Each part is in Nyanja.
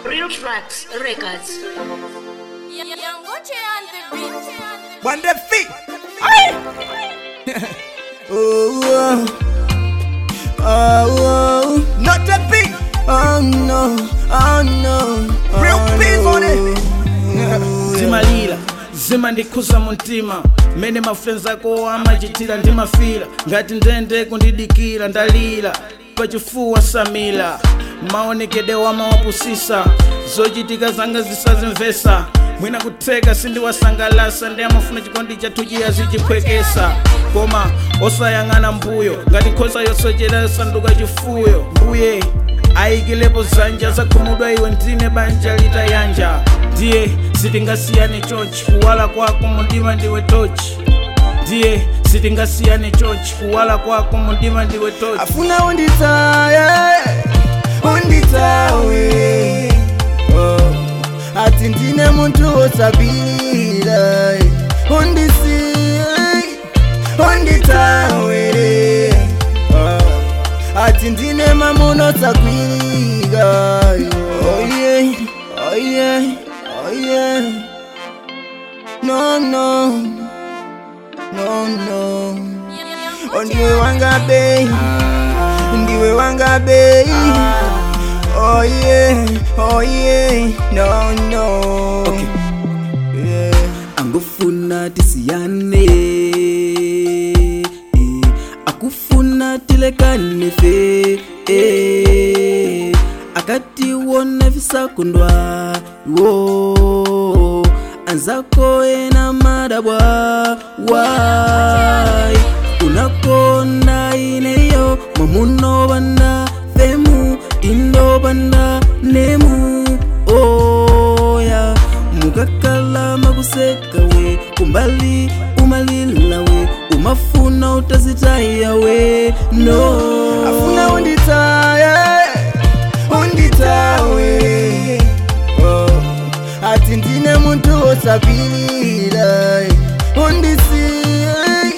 Real Tracks Records. Yangoche on the beat. One the feet. oh, oh, oh, not the beat. Oh no, oh no. Real beats on it. zimalira zimandikhuza mumtima mmene mafrenzi ako amachitira ndimafira ngati ndende kundidikira ndalira pachifuwa samila maonekedwe wamawapusisa zochitika zanga zisazimvesa mwina kutheka sindiwasangalasa ndi amafuna chikondi chathu chiyazichiphwekesa koma osayang'ana mbuyo ngati nkhosa yosochera yosanduka chifuyo mbuye ayikilepo zanja zakhumudwa iwe ndine banja litayanja ndiye sitingasiyane chonchi kuwala kwako mundima ndiwe tochi ndiye sitingasiyane chonchi kuwala kwako mundima ndiwe tochi afuna unditaye unditawe oh. ati ndine muntu wosabira undisiye unditawe oh. ati ndine mamuno sakwiriga oh yeah, oh yeah, oh yeah. no no no no Oh, ndiwe wanga bei ndiwe wanga bei oh yeah oh yeah no no Okay. yeah. angufuna tisiyane eh, akufuna tilekane fe eh, akatiwona visakundwa wo anzako ena madabwa wai unakonda ineyo mwamunobanda femu indobanda nemu oya mukakala makusekawe kumbali umalilawe umafuna utazitayawe no afuna unditaye unditawe oh. ati ndine muntu wosabira undisiye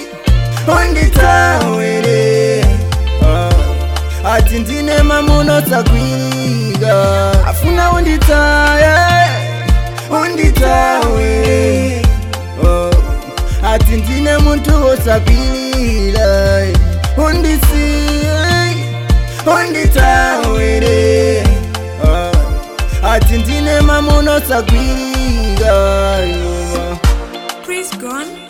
unditawere oh. ati ndine mamuno sakwiriga afuna unditaye unditawe oh. ati ndine muntu wosabira undisiye unditawere oh. ati ndine mamuno sakwiriga Chris Gone.